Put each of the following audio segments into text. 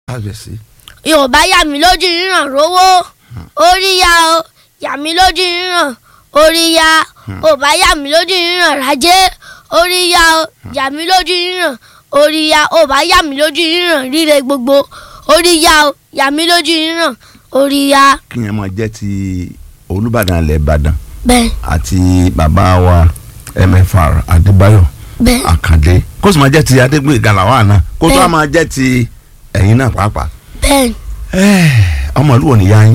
kábíyèsí yorùbá yà mí lójú ríran rówó orí ya o yà mí lójú ríran orí ya yorùbá yà mí lójú ríran rajé orí ya o yà mí lójú ríran orí ya yorùbá yà mí lójú ríran ríre gbogbo orí ya o yà mí lójú ríran orí ya kí yẹn máa jẹ́ ti olùbàdàn ilẹ̀ ìbàdàn bẹ́ẹ̀ àti bàbá wa mfr adébáyọ̀ bẹ́ẹ̀ àkàndé kó sì máa jẹ́ ti adégbè gàlàwà náà kó tó Bẹ́ẹ̀. a máa jẹ́ ti ẹ̀yin náà pàápàá. bẹ́ẹ̀ ọmọ ìlú wo ni ya yín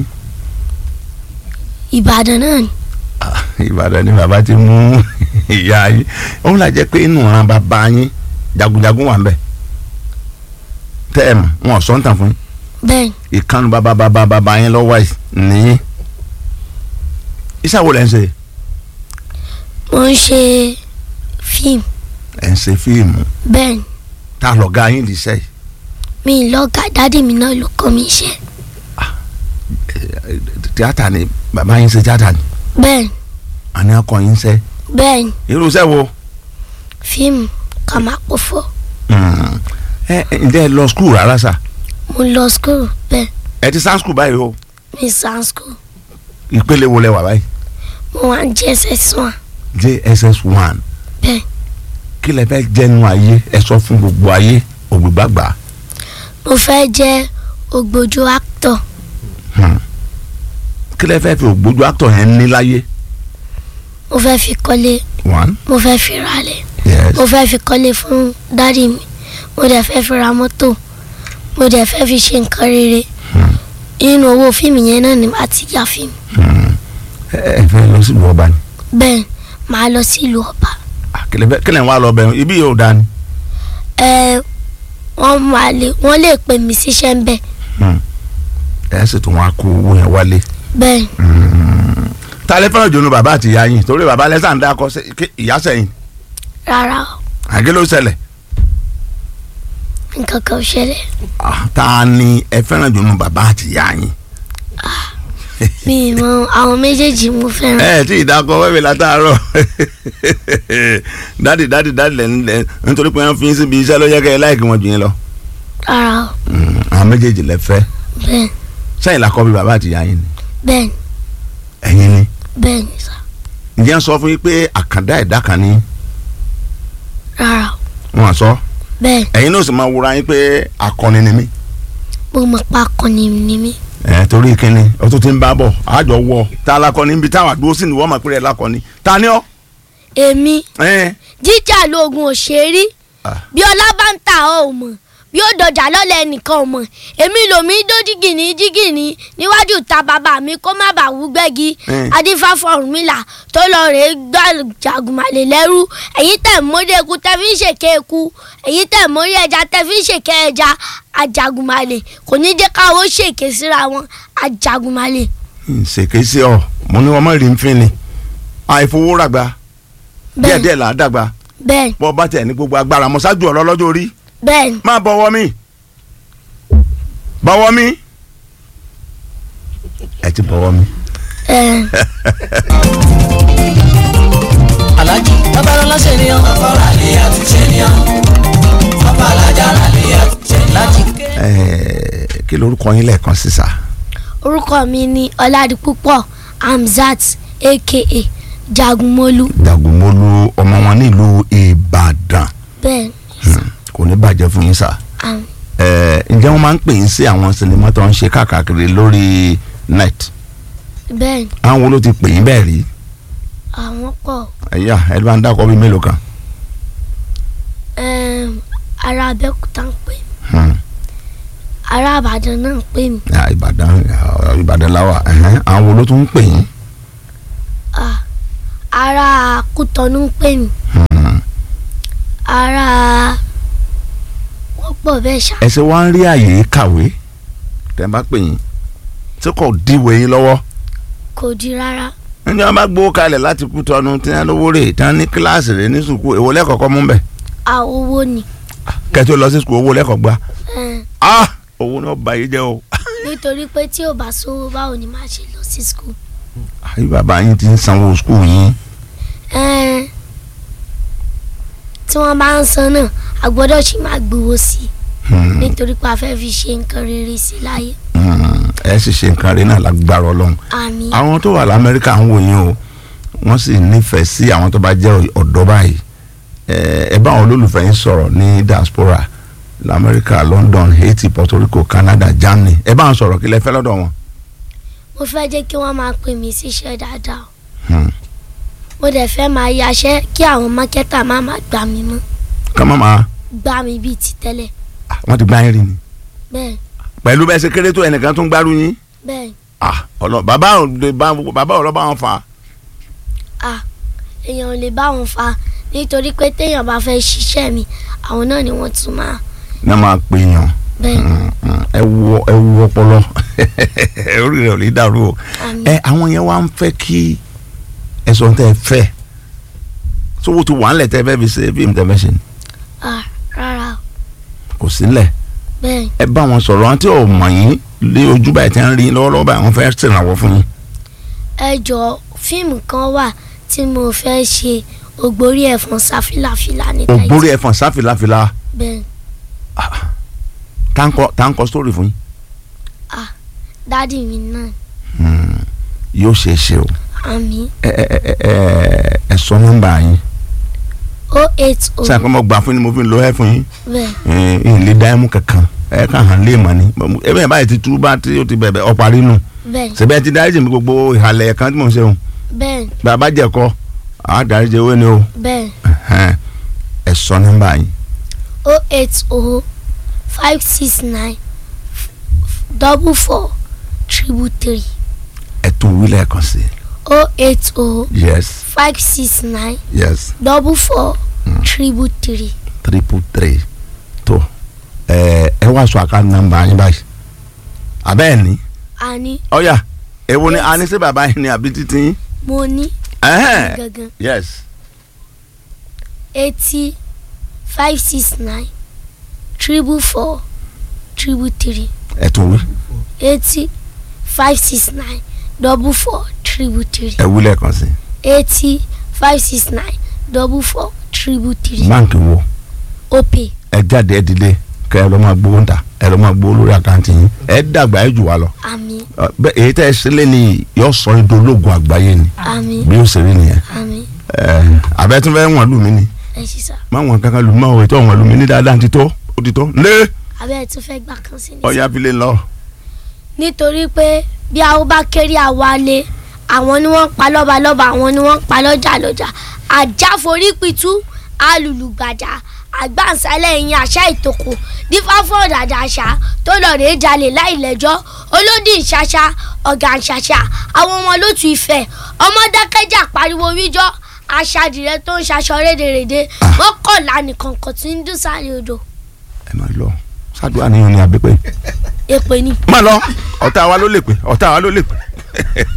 ìbàdàn náà ni Ah, ìbàdàn ni bàbá ti mú ìyá yín òun là jẹ́ pé inú ọ̀ràn bàbá yín jagunjagun wà ń bẹ̀ tẹ́ ẹ̀ mọ̀ wọn ò sọ ń tàn fún yín bẹ́ẹ̀ ìkànnì bàbá bàbá bàbá yín lọ́wọ́ yìí nìyí iṣẹ́ wo lẹ́ ń ṣe mo ń ṣe fíìmù ẹ̀ ń ṣe fíìmù bẹ́ẹ̀ ni tá a lọ́ọ́ ga yín lè ṣe yìí mi lọ́gà dádì mi náà ló kọ́ mi iṣẹ́ tíátà ni bàbá yín ṣe tíátà ni bẹ́ẹ̀ ni àní ọkọ yín ṣe bẹ́ẹ̀ ni irú iṣẹ́ wo fíìmù ká máa pọ̀ fọ́ Hmm. ẹ ẹ ǹjẹ́ ẹ lọ skul rárá sà mo lọ school bẹ́ẹ̀ ẹ ti sá skul báyìí o mi sàn school ìpele wo lẹ wà báyìí mo wà ń jẹ́ ss1 jss one bẹ́ẹ̀ kí lẹ fẹ́ jẹ́nu ayé ẹ sọ fún gbogbo ayé ògbìgbàgbà mo fẹ́ jẹ́ ògbójú actor kí lẹ fẹ́ fi ògbójú actor yẹn ní láyé mo fẹ́ fi kọ́lé one mo fẹ́ fi ralẹ̀ yes mo fẹ́ fi kọ́lé fún dádì mi mo dẹ̀ fẹ́ fi ra mọ́tò mo dẹ̀ fẹ́ fi ṣe nǹkan rere nínú owó fíìmù yẹn náà ni màá ti ya fíìmù ẹ ẹ fẹ́ lọ sílùú ọba ni bẹ́ẹ̀ màá lọ sí ìlú ọba Ah, kí lẹ fẹ́ kí lẹ ń wá lọ bẹ̀rù ibi yóò dání ẹ wọ́n máa lè wọ́n lè pè mí síṣẹ́ ń bẹ̀ ẹ sì tún wá kó owó yẹn wálé bẹ́ẹ̀ ta lẹ fẹ́ràn jòló bàbá àti ìyá yín torí bàbá lẹ́sà ń dákọ́ sí- kí ìyá sẹ́yìn rárá o àgé ló ṣẹlẹ̀ nǹkan kan ò ṣẹlẹ̀ Ah, ta ni ẹ fẹ́ràn jòló bàbá àti ìyá yín mi ì mọ àwọn méjèèjì mo fẹ́ràn ẹ tí ìdákọ̀ wẹ́wẹ́ látàárọ̀ dádì dádì dádì lẹ́nu lẹ́nu nítorí pé wọ́n fi yín síbi iṣẹ́ ló yẹ kẹ́ ẹ láìkí wọn jù yín lọ rárá o Mm, àwọn méjèèjì lẹ fẹ́ bẹ́ẹ̀ sẹ́yìn làkọ́ bí bàbá àti ìyá yín ni bẹ́ẹ̀ ẹ̀yin ni bẹ́ẹ̀ ni sá ǹjẹ́ ń sọ fún yín pé àkàndá ẹ̀dá kan ní rárá o wọn sọ bẹ́ẹ̀ ẹ̀yin náà sì máa wúra yín pé akọni ni mí mo mọ̀ pa akọni ni mí ẹ̀ torí kínní o tún ti ń bá bọ̀ àjọ wọ tá a lakọni níbi táwọn àdúró sì ní wọ́n máa pèrè lakọni ta ni ọ́ èmi ẹ̀ jíjà lóògùn òṣèré Ah. bí ọlá bá ń ta ọ ò mọ̀ bí ó dọjà lọ́lẹ̀ ẹnìkan ò mọ̀ èmi lòmí dó jígìní jígìní níwájú ta bàbá mi kó má bàa wú gbẹ́gi Mm. adífáfọ̀ ọ̀rúnmìlà tó lọ rèé gbà jàgùmàlè lẹ́rú ẹ̀yin tẹ̀ mórí eku tẹ́ fi ń ṣèké eku ẹ̀yin tẹ̀ mórí ẹja tẹ́ fi ń ṣèké ẹja ajàgùmàlè kò ní jẹ́ káwọ́ ṣèké síra wọn ajàgùmàlè ṣèké sí ọ mo ní wọn má rí nfin ni àìfowóràgbà bẹ́ẹ̀ díẹ̀díẹ̀ là á dàgbà bẹ́ẹ̀ bọ́ bá tẹ̀ ní gbogbo agbára mọ́ ṣáájú ọ̀rọ̀ lọ́jọ́ orí bẹ́ẹ̀ ni má bọ̀wọ́ mi bọ̀wọ́ mi ẹ ti bọ̀wọ́ mi. ẹ̀ alájí babalọlá ṣèníyàn babalọlá àti ṣèníyàn babalájà rálẹ̀ àti ṣèníyàn. láti ké. Ẹ, kí lorúkọ yín lẹ́ẹ̀kan sísà orúkọ mi ni ọládìpúpọ̀ hamzat aka jagunmólú Dàgùnmólú ọmọ wọn nílùú Ìbàdàn bẹ́ẹ̀ Hmm, kò ní bàjẹ́ fún yín sà. àm, Ẹ, ǹjẹ́ wọ́n máa ń pè yín sí àwọn sinimá tó ń ṣe káàkiri lórí net bẹ́ẹ̀ àwọn wo ló ti pè yín bẹ́ẹ̀ rí àwọn pọ̀ ẹ̀yà ẹ bá ń dákọ̀ bíi mélòó kan. ẹm, ará abẹ́òkúta ń pè mí Hmm. ará àbàdàn náà ń pè mí Ah, Ìbàdàn ah, Ìbàdàn láwà ẹ̀hẹ́n, àwọn wo ló tún ń pè yín. Ah, ará kútọ́nù ń pè mí Hmm. ará wọ́n pọ̀ bẹ́ẹ̀ ṣá ẹ ṣe wá ń rí àyè kàwé tẹ́ bá pè yín tí kò díwèé yín lọ́wọ́ kò di rárá níbi wọn bá gbowó kalẹ̀ láti kú tọ́nu tí wọn lówó rè tí wọn ní kíláàsì rè ní sùkúù èwo lẹ́kọ̀ọ́kọ́ mú bẹ̀ a owó ni kẹ́tí ó lọ sí sùkúù owó lẹ́kọ̀ọ́ gba ẹm, ah owó náà bá yín jẹ́ o nítorí pé tí ò bá sówó báwo ni màá ṣe lọ sí skul àyè bàbá yín ti ń sanwó sùkúù yín tí wọ́n bá ń san náà a gbọ́dọ̀ ṣì máa gbowó sí i Hmm. nítorí pé a fẹ́ fi ṣe nǹkan rere sí láyé Hmm. ẹ sì ṣe nǹkan rí náà lágbára ọlọ́run àmín àwọn tó wà lamẹ́ríkà ń wò yín o wọ́n sì nífẹ̀ẹ́ sí àwọn tó bá jẹ́ ọ̀dọ́ báyìí ẹ ẹ bá àwọn olólùfẹ́ yín sọ̀rọ̀ ní diaspora lamẹ́ríkà London Haiti Puerto Rico Canada Germany ẹ bá wọn sọ̀rọ̀ kí lẹ fẹ́ lọ́dọ̀ wọn. mo fẹ́ jẹ́ kí wọ́n máa pè mí síṣẹ́ dáadáa o. Hmm. mo dẹ̀ fẹ́ máa yaṣẹ́ kí àwọn mákẹ́tà má máa gbà mí mọ́ ká má máa gbà mí bíi ti tẹ́lẹ̀ ah, wọ́n ti gbá yín rí ni bẹ́ẹ̀ pẹ̀lú bẹ́ẹ̀ ṣe kéré tó ẹnìkan tó ń gbárù yín bẹ́ẹ̀ ah, ọlọ bàbá ò lè bá bàbá ò lọ bá wọn fà á. à èèyàn ò lè bá wọn fa nítorí pé téèyàn bá fẹ́ ṣiṣẹ́ mi àwọn náà ni wọ́n tún máa ní máa pè yàn bẹ́ẹ̀ Mm, mm. ẹ wọ ẹ wọ ọpọlọ orí rẹ ò lè dàrú o àmín ẹ àwọn yẹn wá ń fẹ́ kí ẹ̀sọ́ tẹ́ ẹ fẹ́ sówó ti wà ńlẹ̀ tẹ́ ẹ fẹ́ fi ṣe fíìmù tẹ́ ẹ fẹ́ ṣe ni à rárá o kò sílẹ̀ bẹ́ẹ̀ ẹ bá wọn sọ̀rọ̀ wọn tí ò mọ̀ yín lé ojú báyìí tẹ́ ń rí lọ́wọ́lọ́wọ́ báyìí wọ́n fẹ́ ṣèrànwọ́ fún yín. ẹ jọ fíìmù kan wà tí mo fẹ́ ṣe ògbórí ẹ̀fọn sáfìlàfìlà ní Táìtì ògbórí ẹ̀fọn sáfìláfìlà bẹ́ẹ̀ táǹkọ táǹkọ sítórì fún yín dádì mi náà Hmm, yóò ṣe é ṣe o àmín ẹ ẹ ẹ ẹ ẹ sọ nọ́mbà yín o eight o sáà kí wọ́n gbà fún yín ni mo fi ń lo ẹ fún yín. bẹ́ẹ̀ ẹ lè dá ẹmu kankan ẹ kàn hàn lé mọ ni ẹ bẹ́ẹ̀ báyìí ti tú bá tí ó ti bẹ̀bẹ̀ ọ̀parí nù bẹ́ẹ̀ sẹ́bẹ̀ ti dáríjì mi gbogbo ìhàlẹ̀ kan tí mò ń ṣe òun bẹ́ẹ̀ bàbá jẹ̀kọ́ àá dáríjì owó ni o bẹ́ẹ̀ ẹ̀hẹ́n, ẹ sọ nọ́mbà yín o eight o five six nine double four triple three ẹ tún wí lẹ́ẹ̀kan sí o eight o i yes five six nine yes double four triple three triple three tó ẹ ẹ wá sọ àká nọ́mbà yín báyìí abẹ́ẹ̀ ni àní ọ̀yà èwo ni a ní sí bàbá yín ni àbí títí yín mo ní ẹ̀hẹ́n, gangan yes eighty five six nine triple four triple three ẹ tún wí eighty five six nine double four triple three ẹ wí lẹ́ẹ̀kan sí eighty five six nine double four triple three báǹkì wo. opay ẹ jáde ẹ dìde kẹ ẹ lọ máa gbowó ńta ẹ lọ máa gbowó lórí àkáǹtì yín ẹ dàgbà ẹ jù wá lọ àmín Ọ, bẹ èyí tẹ ẹ sílẹ̀ ni yóò sọ yín dológun àgbáyé ni àmín bí yóò ṣe rí nìyẹn àmín ẹ abẹ́tún fẹ́ wọ̀n lù mí ni ẹ ṣí sá má wọn kankan lù mí má wọ̀ ètò wọ̀n lù mí ní dáadáa ti tó ó ti tó lé abẹ́ ẹ̀ tún fẹ́ gbà kan sí ni. ọ̀ya fi lè lọ. nítorí pé bí àwọn bá kéré àwa lé àwọn ni wọ́n ń pa lọ́balọ́ba àwọn ni wọ́n ń pa lọ́jà lọ́jà àjáforí pitú alùlùgbàjà àgbàǹsálẹ̀ ẹ̀yìn àṣà ìtòkò dífáfọ́ ọ̀dàdà àṣà tó lọ rèé jalè láìlẹ́jọ́ olódì ìṣàṣà ọ̀gá ìṣàṣà àwọn ọmọ lótú ìfẹ́ ọmọ dákẹ́jà pariwo wíjọ́ aṣàdìrẹ tó ń ṣaṣọ rédèrèdè mọ́kànlá nìkan kò tí ń dùn sáré odò ẹ máa lọ ṣáàdúrà níyàn ni àbí pé èpè ni. má lọ ọ̀tá wa ló lè pè ọ̀tá wa ló lè pè.